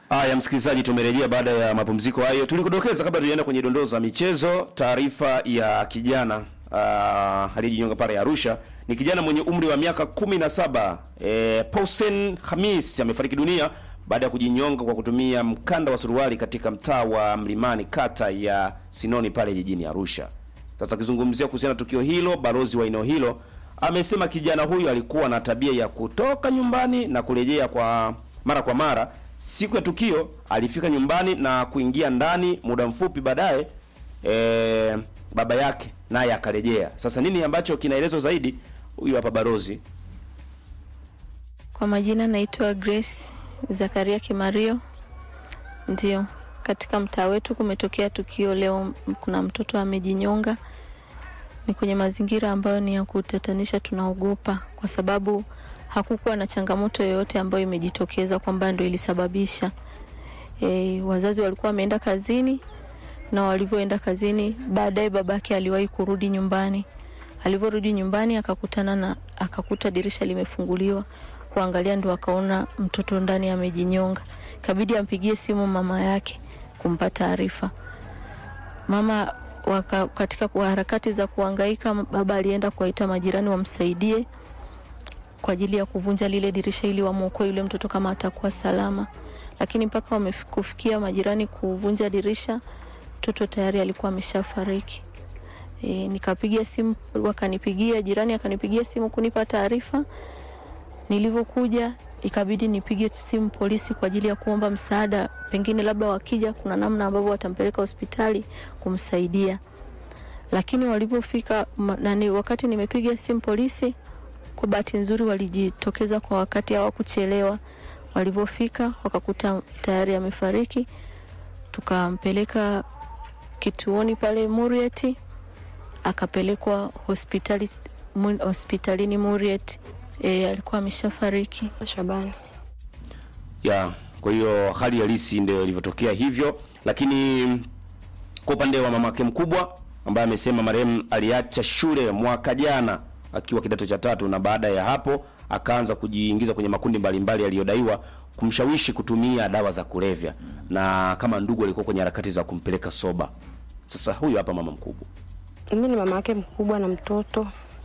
Haya, msikilizaji, tumerejea baada ya mapumziko hayo. Tulikudokeza kabla tujaenda kwenye dondoo za michezo, taarifa ya kijana uh, aliyejinyonga pale Arusha. Ni kijana mwenye umri wa miaka 17 eh, Pausen Hamis amefariki dunia baada ya kujinyonga kwa kutumia mkanda wa suruali katika mtaa wa Mlimani, kata ya Sinoni pale jijini Arusha. Sasa akizungumzia kuhusiana na tukio hilo, balozi wa eneo hilo amesema kijana huyo alikuwa na tabia ya kutoka nyumbani na kurejea kwa mara kwa mara. Siku ya tukio alifika nyumbani na kuingia ndani, muda mfupi baadaye e, baba yake naye akarejea. Sasa nini ambacho kinaelezwa zaidi? Huyu hapa balozi. Kwa majina naitwa Grace Zakaria Kimario. Ndio, katika mtaa wetu kumetokea tukio leo, kuna mtoto amejinyonga. Ni kwenye mazingira ambayo ni ya kutatanisha, tunaogopa kwa sababu hakukuwa na changamoto yoyote ambayo imejitokeza kwamba ndio ilisababisha. E, wazazi walikuwa wameenda kazini na walivyoenda kazini, baadaye babake aliwahi kurudi nyumbani. Alivyorudi nyumbani akakutana na akakuta dirisha limefunguliwa, kuangalia ndo akaona mtoto ndani amejinyonga. Kabidi ampigie simu mama yake kumpa taarifa. Mama waka, katika kwa harakati za kuhangaika, baba alienda kuwaita majirani wamsaidie kwa ajili ya kuvunja lile dirisha ili wamwokoe yule mtoto kama atakuwa salama, lakini mpaka wamekufikia majirani kuvunja dirisha, mtoto tayari alikuwa ameshafariki. E, nikapiga simu, wakanipigia jirani, akanipigia simu kunipa taarifa. Nilivyokuja ikabidi nipige simu polisi kwa ajili ya kuomba msaada, pengine labda wakija kuna namna ambavyo watampeleka hospitali kumsaidia, lakini walivyofika nani, wakati nimepiga simu polisi kwa bahati nzuri walijitokeza kwa wakati, hawakuchelewa. Walivyofika wakakuta tayari amefariki, tukampeleka kituoni pale Murieti, akapelekwa hospitali hospitalini Murieti. E, alikuwa ameshafariki. Shabani. Ya, kwa hiyo hali halisi ndio ilivyotokea hivyo, lakini kwa upande wa mamake mkubwa ambaye amesema marehemu aliacha shule mwaka jana akiwa kidato cha tatu na baada ya hapo akaanza kujiingiza kwenye makundi mbalimbali yaliyodaiwa kumshawishi kutumia dawa za kulevya na kama ndugu alikuwa kwenye harakati za kumpeleka soba. Sasa huyu hapa mama mkubwa. Mimi ni mama yake mkubwa na mtoto.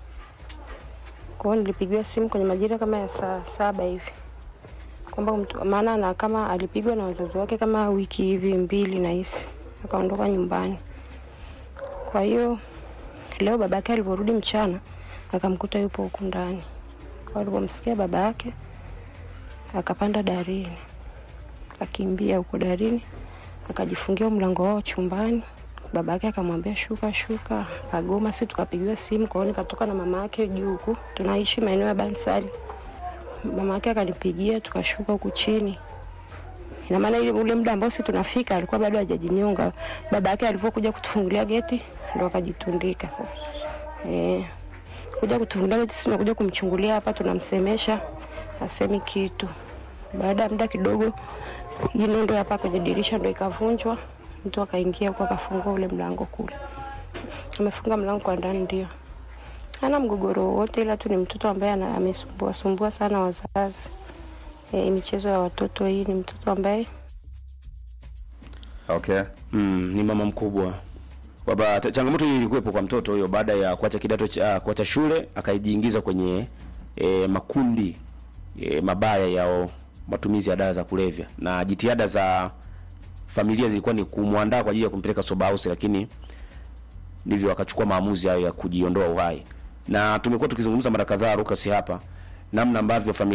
Kwa hiyo nilipigiwa simu kwenye majira kama ya saa saba hivi kwamba maana na kama alipigwa na wazazi wake kama wiki hivi mbili na hisi akaondoka nyumbani. Kwa hiyo leo babake alivyorudi mchana akamkuta yupo huku ndani. Kwa alipomsikia baba yake akapanda darini, akimbia huko darini, akajifungia mlango wao chumbani. Baba yake akamwambia shuka, shuka, akagoma. Si tukapigiwa simu, kwa hiyo nikatoka na mama yake juu huku, tunaishi maeneo ya Bansali. Mama yake akanipigia, tukashuka huku chini. Ina maana ile ule muda ambao si tunafika alikuwa bado hajajinyonga. Baba yake alipokuja kutufungulia geti ndo akajitundika sasa. Eh kuja kutufungulia geti, sisi tunakuja kumchungulia hapa, tunamsemesha asemi kitu. Baada ya muda kidogo, hii nondo hapa kwenye dirisha ndo ikavunjwa, mtu akaingia huko akafungua ule mlango kule, amefunga mlango kwa ndani. Ndio hana mgogoro wowote, ila tu ni mtoto ambaye amesumbua sumbua sana wazazi. E, michezo ya watoto hii, ni mtoto ambaye Okay. Mm, ni mama mkubwa. Baba, changamoto hii ilikuwepo kwa mtoto huyo baada ya kuacha kidato cha kuacha shule akajiingiza kwenye e, makundi e, mabaya ya matumizi ya dawa za kulevya, na jitihada za familia zilikuwa ni kumwandaa kwa ajili ya kumpeleka soba house, lakini ndivyo wakachukua maamuzi hayo ya kujiondoa uhai, na tumekuwa tukizungumza mara kadhaa Lucas hapa namna ambavyo familia